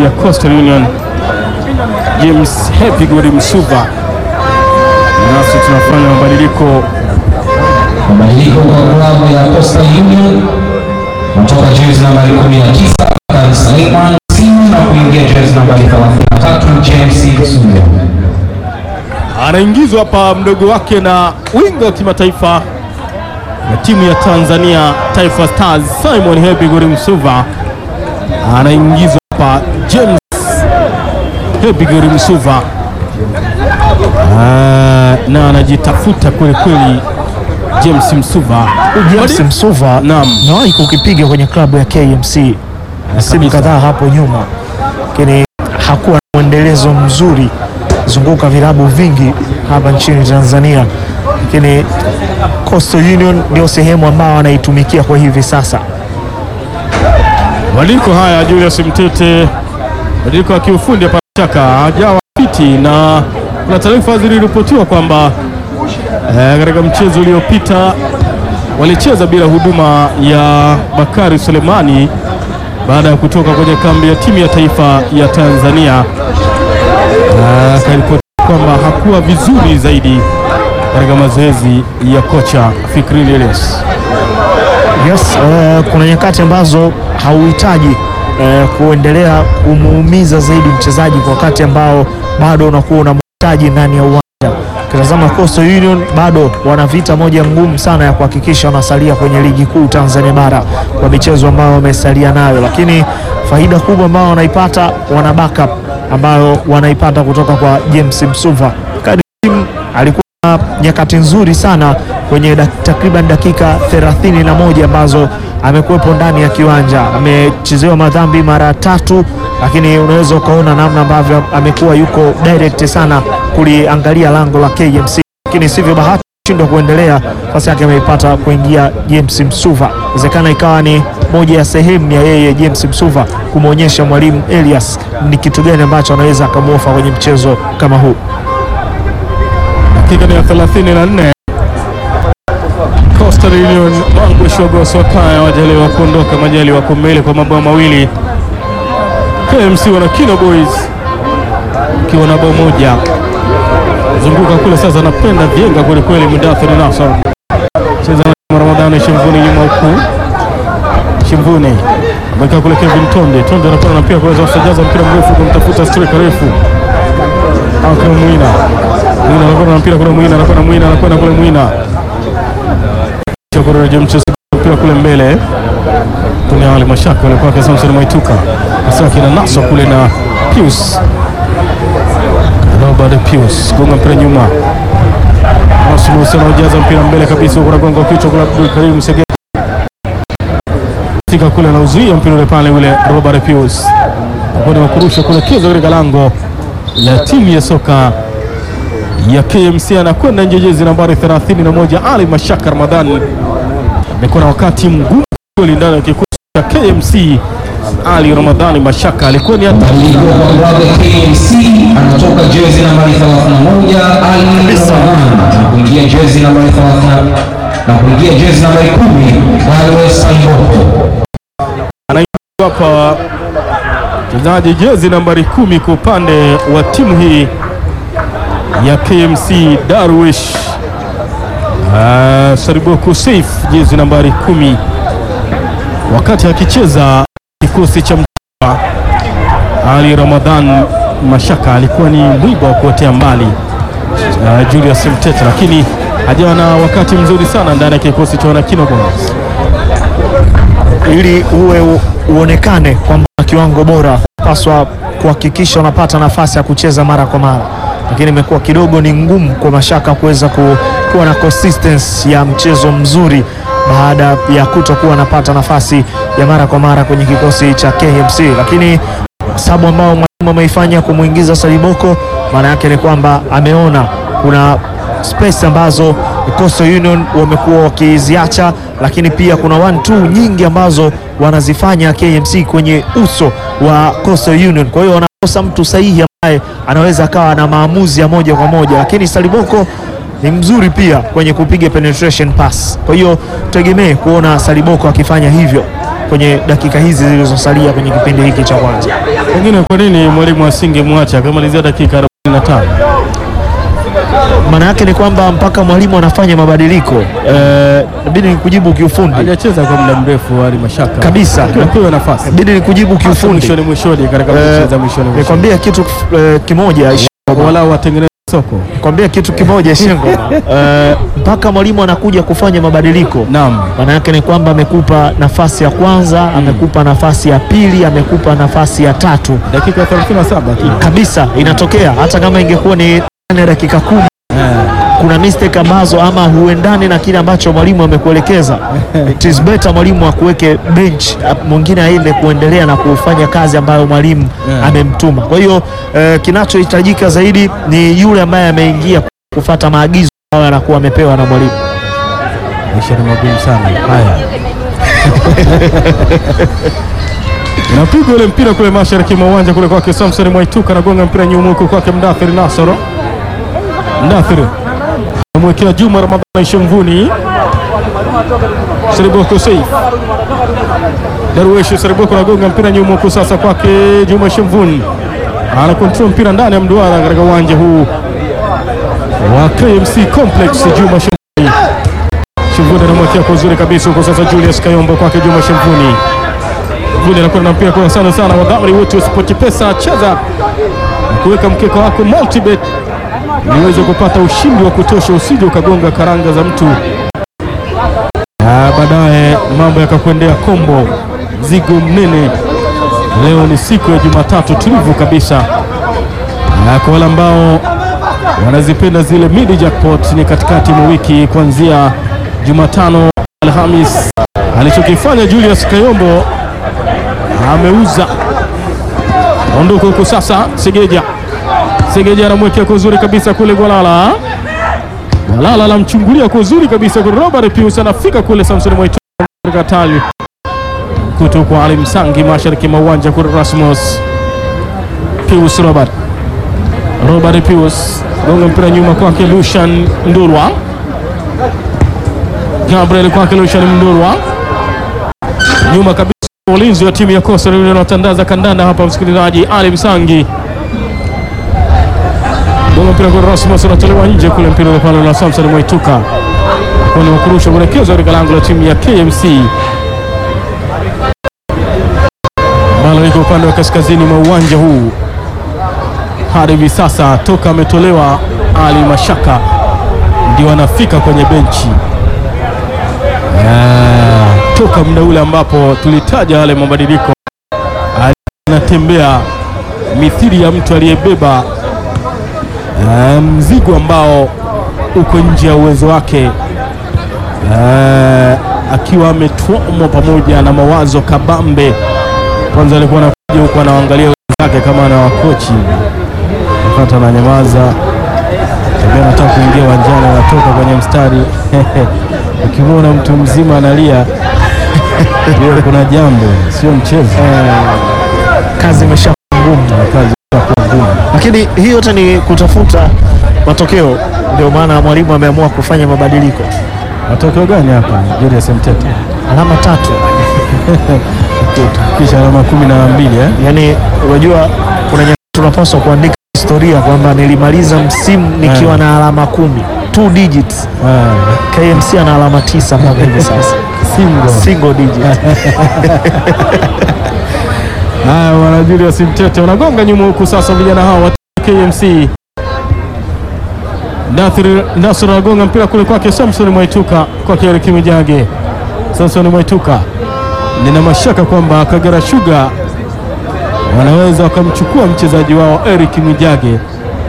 ya Coastal Union James Happy Good Msuva. Nasi tunafanya mabadiliko Mabadiliko kwa klabu ya Coastal Union kutoka jezi nambari 19 Bakari Suleiman Simu na kuingia jezi nambari 33 James Msuva. anaingizwa hapa mdogo wake na winga wa kimataifa na timu ya Tanzania Taifa Stars Simon Hebigori Msuva anaingizwa hapa James Hebigori Msuva Ah, na anajitafuta kweli kweli James Msuva James Msuva Naam. nawahi kukipiga kwenye klabu ya KMC msimu kabisa. kadhaa hapo nyuma, lakini hakuwa na mwendelezo mzuri zunguka vilabu vingi hapa nchini Tanzania, lakini Coastal Union ndio sehemu ambao anaitumikia kwa hivi sasa. Mabadiliko haya Julius Mtete, mabadiliko ya kiufundi hapa shaka hajawa fiti, na kuna taarifa ziliripotiwa kwamba eh, katika mchezo uliopita walicheza bila huduma ya Bakari Sulemani baada ya kutoka kwenye kambi ya timu ya taifa ya Tanzania. Eh, Akaripoti kwamba hakuwa vizuri zaidi katika mazoezi ya kocha Fikri Elias. Yes, eh, kuna nyakati ambazo hauhitaji eh, kuendelea kumuumiza zaidi mchezaji kwa wakati ambao bado unakuwa unamhitaji ndani ya uwanja. Ukitazama Coastal Union bado wana vita moja ngumu sana ya kuhakikisha wanasalia kwenye ligi kuu Tanzania bara kwa michezo ambayo wamesalia nayo, lakini faida kubwa ambayo wanaipata wana backup ambayo wanaipata kutoka kwa James Msuva. Kadim alikuwa na nyakati nzuri sana kwenye dak, takriban dakika 31 ambazo amekuwepo ndani ya kiwanja. Amechezewa madhambi mara tatu, lakini unaweza ukaona namna ambavyo amekuwa yuko direct sana kuliangalia lango la KMC, lakini sivyo bahati shindwa kuendelea, nafasi yake ameipata kuingia James Msuva. Inawezekana ikawa ni moja ya sehemu ya yeye James Msuva kumwonyesha mwalimu Elias ni kitu gani ambacho anaweza akamwofa kwenye mchezo kama huu. Dakika ni ya 34. Coastal Union Mangwe Shogo Swakaya wajaliwa kuondoka, majali wako mbele kwa mabao mawili. KMC wana Kino Boys ikiwa na bao moja. Zunguka kule sasa, napenda vyenga kweli kweli. Mudathir Nasor cheza na Ramadhani Shimvuni nyuma huku Shimvuni amekaa kule Kevin Tonde. Tonde anapana na pia kuweza kusajaza mpira mrefu kumtafuta striker refu Akram Mwina. Mwina anakwenda na mpira kule, Mwina anakwenda, Mwina anakwenda kule, Mwina chokoreja mchezo mpira kule mbele, kuna wale mashaka wale kwake Samson Maituka asaki na naso kule na Pius Robert Pius gonga mpira nyuma, Naso Musa anajaza mpira mbele kabisa, kuna gonga kichwa kule Abdul Karim Sege fika kule na uzuia mpira ule pale, ule Robert Pius apone wakurusha kule kizo katika lango la timu ya soka ya KMC anakwenda nje, jezi nambari 31 Ali Mashaka Ramadhani amekuwa na wakati mgumu kweli ndani ya kikosi cha KMC. Ali Ramadhani Mashaka alikuwa ni hata Mabadiliko kwa klabu ya KMC anatoka jezi nambari 31 Ali Ramadhan na kuingia jezi nambari 30 na kuingia jezi nambari 10 Galwes Saiboko. hapa mchezaji jezi nambari kumi kwa upande wa timu hii ya KMC Darwish uh, Sariboko Saif jezi nambari kumi wakati akicheza kikosi cha mtwa Ali Ramadhan Mashaka alikuwa ni mwiba wa kuotea mbali uh, Julius Mtete, lakini hajawa na wakati mzuri sana ndani ya kikosi cha wanakino Boys. ili uwe u- uonekane kwamba kiwango bora paswa kuhakikisha unapata nafasi ya kucheza mara kwa mara, lakini imekuwa kidogo ni ngumu kwa Mashaka kuweza ku, kuwa na consistency ya mchezo mzuri baada ya kutokuwa anapata nafasi ya mara kwa mara kwenye kikosi cha KMC, lakini sababu ambao mwalimu ameifanya kumwingiza Saliboko, maana yake ni kwamba ameona kuna space ambazo Coastal Union wamekuwa wakiziacha, lakini pia kuna one two nyingi ambazo wanazifanya KMC kwenye uso wa Coastal Union. Kwa hiyo wanakosa mtu sahihi ambaye anaweza akawa na maamuzi ya moja kwa moja, lakini Saliboko ni mzuri pia kwenye kupiga penetration pass. Kwa hiyo tutegemee kuona Saliboko akifanya hivyo. kwenye dakika hizi zilizosalia kwenye kipindi hiki cha kwanza. Pengine kwa nini mwalimu asingemwacha akamalizia dakika 45? Maana yake ni kwamba mpaka mwalimu anafanya mabadiliko eh, inabidi nikujibu kiufundi Hajacheza kwa muda mrefu Ali Mashaka Kabisa. napewa nafasi inabidi nikujibu kiufundi. mwishoni mwishoni katika mechi za mwishoni mwishoni, Nikwambia kitu eh, kimoja walau watengeneze soko. kwambia kitu kimoja Shengo, eh, mpaka mwalimu anakuja kufanya mabadiliko Naam, maana yake ni kwamba amekupa nafasi ya kwanza, amekupa nafasi ya pili, amekupa nafasi ya tatu dakika 37 tu. kabisa. Inatokea hata kama ingekuwa ni ndani ya dakika kumi, kuna mistake ambazo ama huendani na kile ambacho mwalimu amekuelekeza. It is better mwalimu akuweke bench, mwingine aende kuendelea na kufanya kazi ambayo mwalimu Yeah. amemtuma. Kwa hiyo eh, kinachohitajika zaidi ni yule ambaye ameingia kufata maagizo ambayo anakuwa amepewa na mwalimu. Maisha ni magumu sana haya. Unapigwa ule mpira kule mashariki mwa uwanja kule kwake Samson Mwaituka, anagonga mpira nyuma huko kwake Mdathir Nasoro. Mdathir amwekea Juma Ramadhani Shemvuni. Seriboko Saif Darweshi Seriboko anagonga mpira nyuma huko sasa kwake Juma Shemvuni, ana control mpira ndani ya mduara katika uwanja huu wa KMC Complex. Juma Shemvuni Shimvuni anamwekea kwa uzuri kabisa huko sasa, Julius Kayombo kwake Juma Shimvuni. Shimvuni anakuwa na mpira kwa sana sana, wadhamini wote wa SportPesa, cheza na kuweka mkeka wako multibet ili uweze kupata ushindi wa kutosha, usije ukagonga karanga za mtu na baadaye mambo yakakwendea kombo zigo mnene. Leo ni siku ya Jumatatu tulivu kabisa, na kwa wale ambao wanazipenda zile mid jackpot ni katikati mwa wiki kuanzia Jumatano, Alhamis. Alichokifanya Julius Kayombo ameuza ondoka huko sasa. Segeja Segeja anamwekea kwa uzuri kabisa kule Gwalala. Gwalala anamchungulia kwa uzuri kabisa kwa Robert Pius, anafika kule Samson Mwaitu katali kuto kwa Ali Msangi mashariki mwa uwanja kule Rasmus Pius Robert Robert Pius gonga mpira nyuma kwake Lushan Ndurwa. Gabriel kwake Lushan Ndurwa, nyuma kabisa ulinzi wa timu ya Coastal Union wanatandaza kandanda hapa, msikilizaji. Ali Msangi gonga mpira kwa Rasmus, unatolewa nje kule, mpira ule pale na Samson Mwaituka kwenye kurusha kuelekezwa katika lango la timu ya KMC ambalo iko upande wa kaskazini mwa uwanja huu hadi hivi sasa toka ametolewa Ali Mashaka ndio anafika kwenye benchi Ah, toka muda ule ambapo tulitaja yale mabadiliko, Ali anatembea mithili ya mtu aliyebeba ah, mzigo ambao uko nje ya uwezo wake, Ah, akiwa ametwamwa pamoja na mawazo kabambe. Kwanza alikuwa anakuja huku anaangalia wenzake kama anawakochi pata ananyamaza, tabia anataka kuingia uwanjani, anatoka kwenye mstari ukimwona mtu mzima analia hiyo kuna jambo, sio mchezo. Kazi imesha ngumu, Kazi itakuwa ngumu. lakini hii yote ni kutafuta matokeo. Ndio maana mwalimu ameamua kufanya mabadiliko. Matokeo gani hapa? Julius Mtete Alama tatu, kisha alama kumi na mbili eh? yaani unajua kuna nyakati tunapaswa kuandika historia kwamba nilimaliza msimu nikiwa na alama kumi, two digits. Ah, KMC ana alama tisa mpaka hivi sasa, single. single digit. Haya, wana Julius Mtete wanagonga nyuma huku sasa, vijana hao wa KMC. Nathir Nasr anagonga mpira kule kwake Samson Mwaituka, kwake Eric Mijage. Samson Mwaituka, nina mashaka kwamba Kagera Sugar wanaweza wakamchukua mchezaji wao Eric Mijage.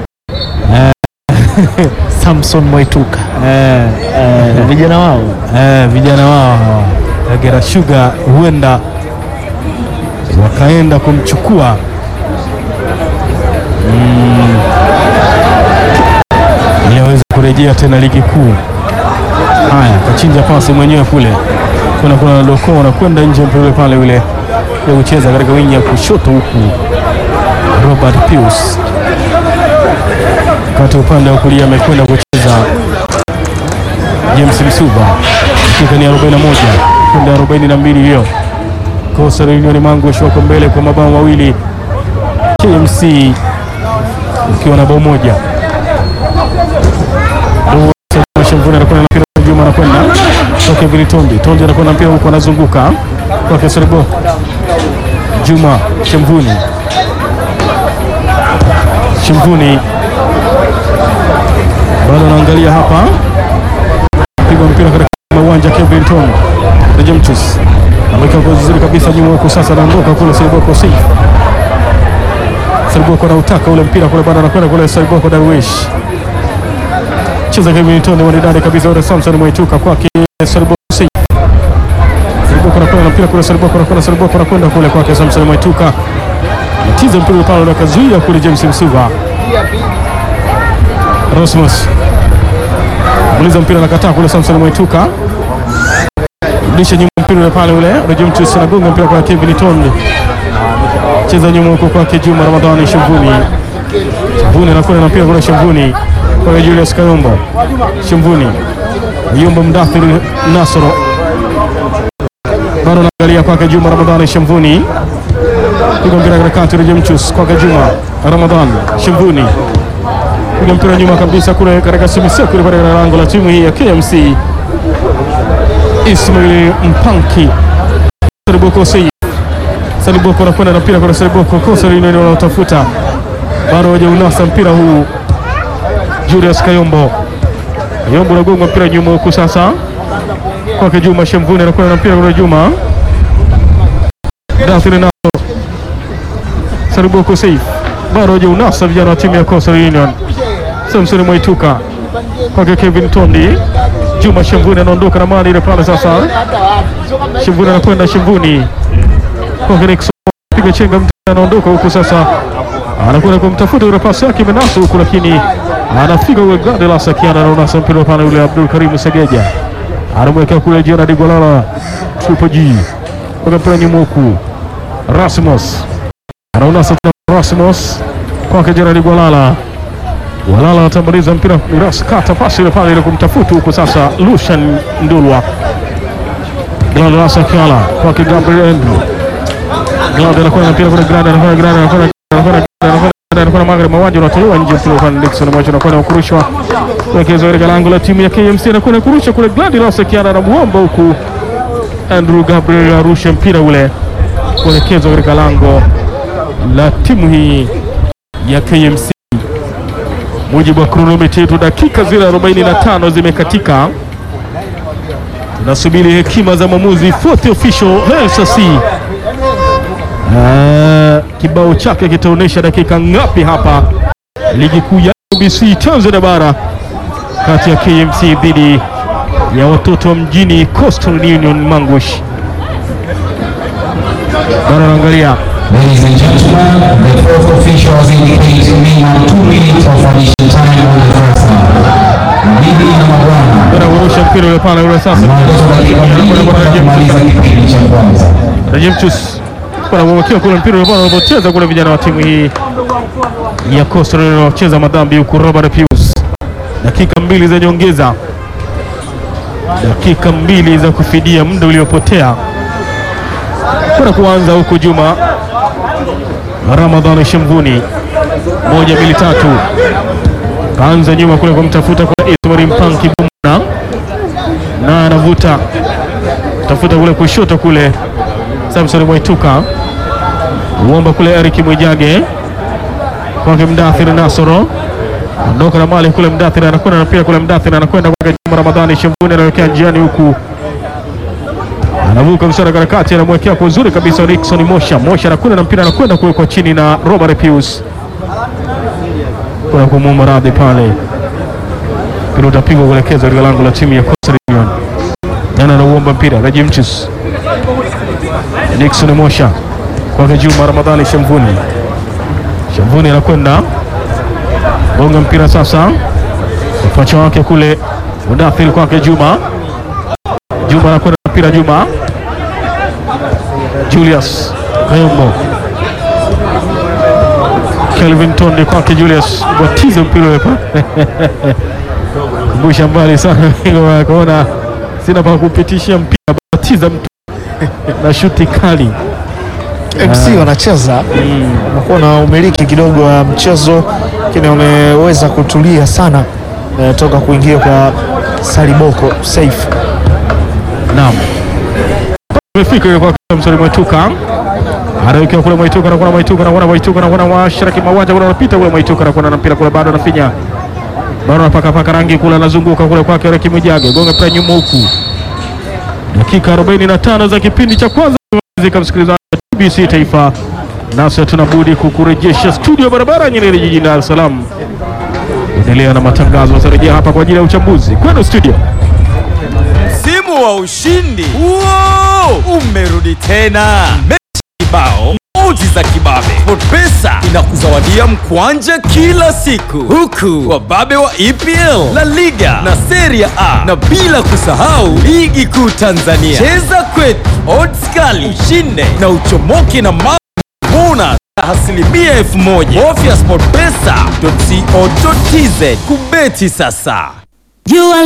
Samson Mwaituka Eh, eh, vijana wao eh, vijana wao hawa Kagera Sugar huenda wakaenda kumchukua mm, ili aweze kurejea tena ligi kuu. Haya, kachinja pasi mwenyewe kule, kuna kuna doko unakwenda nje mpira pale ule ya kucheza katika wingi ya kushoto huku Robert Pius, kati upande wa kulia amekwenda kucheza James Msuva, dakika ni 41 kwenda 42 hiyo. Coastal Union Mangush wako mbele kwa mabao mawili, KMC ukiwa na bao moja. Shamvuni anakwenda na mpira Juma anakwenda kwake Vili Tondi, Tondi anakwenda mpira huko, anazunguka kwake Seribo Juma Shamvuni, Shamvuni bado anaangalia hapa, pigwa mpira katika uwanja Kevin Tondi Rejemtus ameweka kwa vizuri kabisa nyuma huko, sasa anaondoka kule Seriboko safe Seriboko anautaka ule mpira kule, bado anakwenda kule Seriboko Darwish cheza Kevin Tondi wanidani kabisa ule Samson Mwaituka kwake Seriboko safe Seriboko anakwenda na mpira kule, Seriboko anakwenda, Seriboko anakwenda kule kwake Samson Mwaituka tiza mpira pale na kazuia kule James Msuva Rosmus muliza mpira nakataa kule Samson Mwaituka rudisha nyuma mpira ule pale ule Rejemtus anagonga mpira kwa Kevin Tondi cheza nyuma huko kwake Juma Ramadhani Shamvuni Shamvuni anakwenda na mpira kule Shamvuni kwa Julius Kayombo Shamvuni Yombo Mdathiri Nasoro bado anaangalia kwake Juma Ramadhani Shamvuni piga mpira katikati Rejemtus kwake Juma Ramadhani Shamvuni piga mpira nyuma kabisa kule katika simiseku ile katika lango la timu hii ya KMC Ismail Mpanki Sariboko Said Sariboko anakwenda na mpira kwa Sariboko kosa lile wanaotafuta bado hawajaunasa mpira huu Julius Kayombo Kayombo anagonga mpira nyuma huku sasa kwake Juma Shemvuni anakwenda na mpira kwa Juma Dathiri Naso Sariboko Said bado hawajaunasa vijana wa timu ya Coastal Union Samson Mwaituka kwake Kevin Tondi Juma Shemvuni anaondoka na mali ile pale sasa. Shemvuni anakwenda Shemvuni kwa Felix piga chenga mtu anaondoka huku sasa, anakwenda kumtafuta yule pasi yake imenasa huku, lakini anafika yule Gladys akiana anaona mpira pale yule Abdul Karim Segeja anamwekea kule Gerard Golala Triple G kwa mpira nyuma huku Rasmus anaona sasa Rasmus kwake Gerard Golala Walala atamaliza mpira Miras kata pasi ile pale ile kumtafuta huko sasa Lucian Ndulwa Gladys Akiala kwake Gabriel Andrew Gladys anakwenda mpira kule Gladys anakwenda Gladys anakwenda anakwenda anakwenda anakwenda magari mawanja unatolewa nje mpira kwa Dickson mwacho anakwenda kurushwa kuwekezwa katika lango la timu ya KMC anakwenda kurusha kule Gladys Akiala na muomba huku Andrew Gabriel arusha mpira ule kuelekezwa katika lango la timu hii ya KMC mujibu wa kronometa yetu, dakika zile 45 zimekatika. Tunasubiri hekima za mwamuzi fourth official LCC. Uh, kibao chake kitaonyesha dakika ngapi hapa ligi kuu ya NBC Tanzania bara kati ya KMC dhidi ya watoto wa mjini Coastal Union Mangush. Bado naangalia Ladies and gentlemen, the fourth official has indicated minimum two minutes of additional time on the first half. Mabibi na mabwana, anarusha mpira ule pale ule sasa maelezo dakika mbili kutoka kumaliza kipindi cha kwanza. Rejemtus wanamwekea kule mpira ule pale wanapocheza kule vijana wa timu hii ya Coastal Union wanacheza madhambi huku Robert Pius. Dakika mbili za nyongeza, dakika mbili za kufidia muda uliopotea kwenda kuanza huku Juma Ramadhani Shemvuni, moja mbili tatu, kaanza nyuma kule kumtafuta kwa Ismail Mpanki Bumna na anavuta tafuta kule kushoto kule Samson Mwaituka uomba kule Eric Mwijage kwake Mdathir Nasoro ondoka na mali kule Mdathir anakwenda na pia kule Mdathir anakwenda kwake Juma Ramadhani Shemvuni anaelekea njiani huku anavuka msara katikati anamwekea kwa uzuri kabisa Nixon Mosha Mosha anakwenda na mpira anakwenda kuwekwa chini na Robert Pius kuna kumwomba radhi pale mpira utapigwa kuelekezwa katika lango la timu ya Coastal Union Nana anauomba mpira Rejimchus Nixon Mosha kwake Juma Ramadhani Shamvuni. Shamvuni anakwenda gonga mpira sasa, upacha wake kule Mudathir kwake Juma. Juma anakwenda na mpira Juma Julius Kayombo Kelvin Tondi kwake Julius watiza mpira ule pale kumbusha mbali sana kuona sina pa kupitishia mpira batiza mtu na shuti kali. MC wanacheza wamekuwa na umiliki kidogo wa mchezo, lakini wameweza kutulia sana eh, toka kuingia kwa Saliboko Saif. Naam, imefika ile kwa msori Mwaituka anawekea kule Mwaituka na kuna Mwaituka na kuna Mwaituka na kuna washariki mawanja kule anapita kule Mwaituka na kuna na mpira kule bado anafinya bado anapaka paka rangi kule anazunguka kule kwake Reki Mwijage gonga mpira nyuma huku. Dakika 45 za kipindi cha kwanza zika msikilizaji wa TBC Taifa, nasi hatuna budi kukurejesha studio barabara Nyerere jijini Dar es Salaam. Endelea na matangazo, watarejea hapa kwa ajili ya uchambuzi kwenu studio. Msimu wa ushindi Wow! umerudi tena, mechi kibao, oji za kibabe. SportPesa inakuzawadia mkwanja kila siku, huku wababe wa EPL, La Liga na Serie A, na bila kusahau ligi kuu Tanzania. Cheza kwetu, odds kali, ushinde na uchomoke na ma bonus ya asilimia elfu moja. Bofya sportpesa.co.tz kubeti sasa. You are